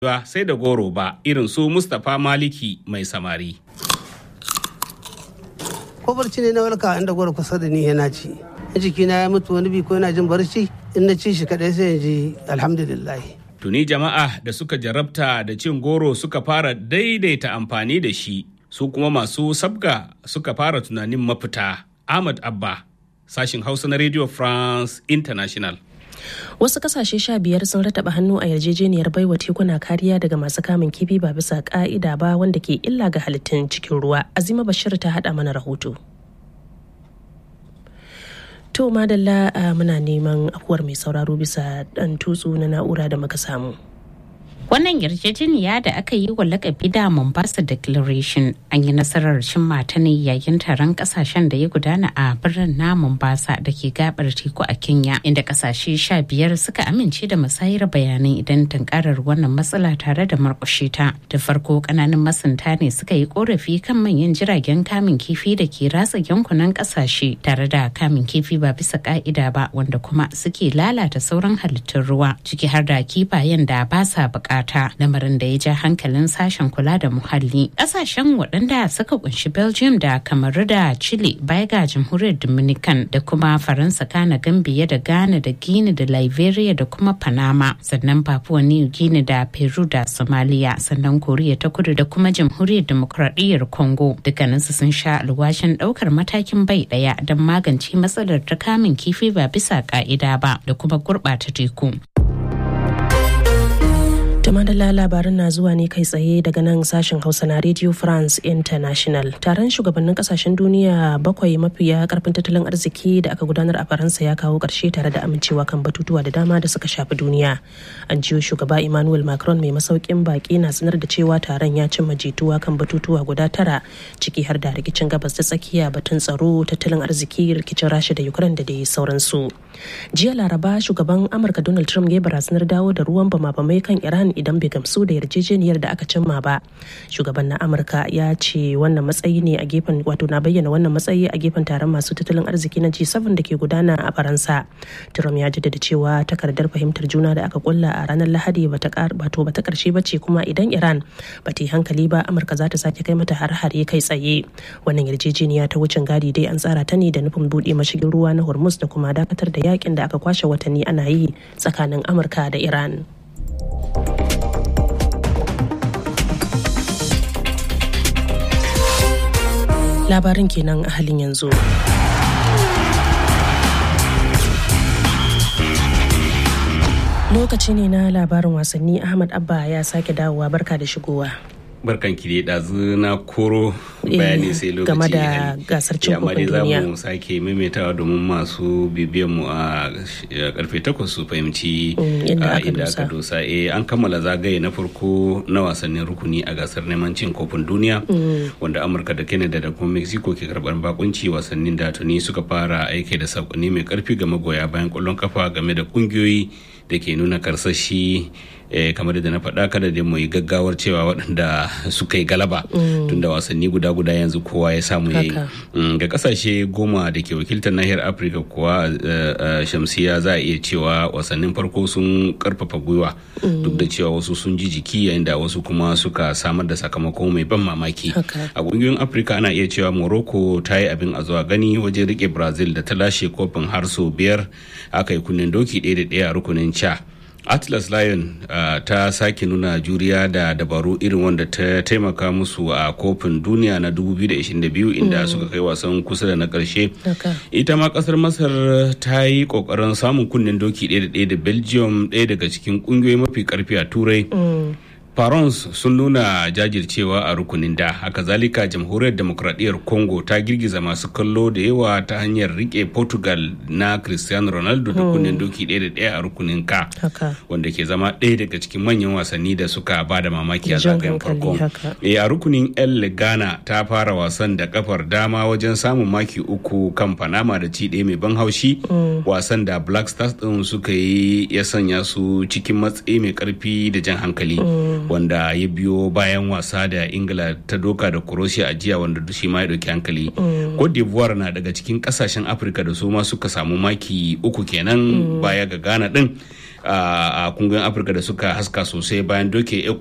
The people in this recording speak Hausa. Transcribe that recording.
ba sai da goro ba irin su Mustapha Maliki mai samari. ko barci ne na walka inda goro kusa da ni yana ci jikina ya mutu wani bi ko yana jin barci in na ci shi kadai sai in ji alhamdulillah Tuni jama'a da suka jarabta da cin goro suka fara daidaita amfani da shi su kuma masu sabga suka fara tunanin mafita. Ahmad Abba, sashin Hausa na Radio France International. Wasu kasashe sha biyar sun rataba hannu a yarjejeniyar baiwa tekuna kariya daga masu kamun kifi ba bisa ka'ida ba wanda ke illa ga halittun cikin ruwa. Azima Bashir ta haɗa mana rahoto. To madalla muna neman afuwar mai sauraro bisa ɗan tutsu na na'ura da muka samu. Wannan yarjejeniya da aka yi wa lakabi da Mombasa Declaration an yi nasarar cimma ta ne yayin taron kasashen da ya gudana a birnin na Mombasa da ke gabar teku a Kenya inda kasashe sha biyar suka amince da musayar bayanai idan tunkarar wannan matsala tare da markushe ta. Da farko kananan masunta ne suka yi korafi kan manyan jiragen kamun kifi da ke ratsa yankunan kasashe tare da kamun kifi ba bisa ka'ida ba wanda kuma suke lalata sauran halittun ruwa ciki har da kifayen da ba sa bukata. bukata lamarin da ya ja hankalin sashen kula da muhalli ƙasashen waɗanda suka kunshi belgium da kamaru da chile baya ga jamhuriyar dominican da kuma faransa kana gambia da ghana da guinea da liberia da kuma panama sannan papua new guinea da peru da somalia sannan koriya ta kudu da kuma jamhuriyar demokradiyyar congo dukkaninsu sun sha alwashin ɗaukar matakin bai ɗaya don magance matsalar ta kamun kifi ba bisa ka'ida ba da kuma gurɓata teku madalla labarin na zuwa ne kai tsaye daga nan sashen hausa na radio france international taron shugabannin kasashen duniya bakwai mafiya karfin tattalin arziki da aka gudanar a faransa ya kawo karshe tare da amincewa kan batutuwa da dama da suka shafi duniya an jiyo shugaba emmanuel macron mai masaukin baki na sanar da cewa taron ya cimma jituwa kan batutuwa guda tara ciki har da rikicin gabas ta tsakiya batun tsaro tattalin arziki rikicin rasha da ukraine da dai sauransu jiya laraba shugaban amurka donald trump ya barazanar dawo da ruwan bama-bamai kan iran idan bai gamsu da yarjejeniyar da aka cimma ba shugaban na amurka ya ce wannan matsayi ne a gefen wato na bayyana wannan matsayi a gefen taron masu tattalin arziki na g7 da ke gudana a faransa trump ya jaddada cewa takardar fahimtar juna da aka kulla a ranar lahadi bata wato bata karshe ba ce kuma idan iran ba ta yi hankali ba amurka za ta sake kai mata har-hare kai tsaye wannan yarjejeniya ta wucin gadi dai an tsara ta ne da nufin buɗe mashigin ruwa na hormuz da kuma dakatar da yakin da aka kwashe watanni ana yi tsakanin amurka da iran labarin kenan a halin yanzu. Lokaci ne na labarin wasanni Ahmad Abba ya sake dawowa barka da shigowa. barkan ki dai ɗazu na koro bayani sai lokaci game da gasar cin kofin duniya za mu sake maimaitawa domin masu bibiyan mu a karfe takwas su fahimci inda aka dosa eh an kammala zagaye na farko na wasannin rukuni a gasar neman cin kofin duniya wanda amurka da canada da kuma mexico ke karbar bakunci wasannin da tuni suka fara aiki da sakonni mai karfi ga magoya bayan kwallon kafa game da kungiyoyi da ke nuna karsashi kamar da na faɗa kada da mu yi gaggawar cewa waɗanda suka yi galaba tunda wasanni guda guda yanzu kowa ya samu ya yi ga kasashe goma da ke wakiltar nahiyar afirka kuwa shamsiya za a iya cewa wasannin farko sun karfafa gwiwa duk da cewa wasu sun ji jiki yayin da wasu kuma suka samar da sakamako mai ban mamaki a ƙungiyoyin afirka ana iya cewa morocco ta yi abin a zuwa gani wajen rike brazil da ta lashe kofin har sau biyar aka yi kunnen doki ɗaya da ɗaya a rukunin ca atlas lion uh, ta sake nuna juriya da dabaru irin wanda ta taimaka musu a kofin duniya na 2022 inda mm. suka kai wasan kusa da na karshe okay. ita ma kasar masar ta yi kokarin samun kunnen doki ɗaya da ɗaya da belgium ɗaya daga cikin ƙungiyoyi mafi karfi a turai mm. Farons sun nuna jajircewa a rukunin da haka zalika jamhuriyar demokradiyyar Congo ta girgiza masu kallo da yawa ta hanyar rike Portugal na Cristiano Ronaldo da kunnen doki ɗaya da ɗaya a rukunin ka wanda ke zama ɗaya daga cikin manyan wasanni da suka ba da mamaki a zagayen farko. E a rukunin El Ghana ta fara wasan da kafar dama wajen samun maki uku kan Panama da ci ɗaya mai ban haushi wasan da Black Stars ɗin suka yi ya sanya su cikin matsayi mai ƙarfi da jan hankali. wanda ya biyo bayan wasa da ingila ta doka da croatia a jiya wanda shi ma ya dauki hankali cote d'ivoire na daga cikin kasashen afirka da su ma suka samu maki uku kenan baya ga ghana din a kungiyoyin afirka da suka haska sosai bayan doke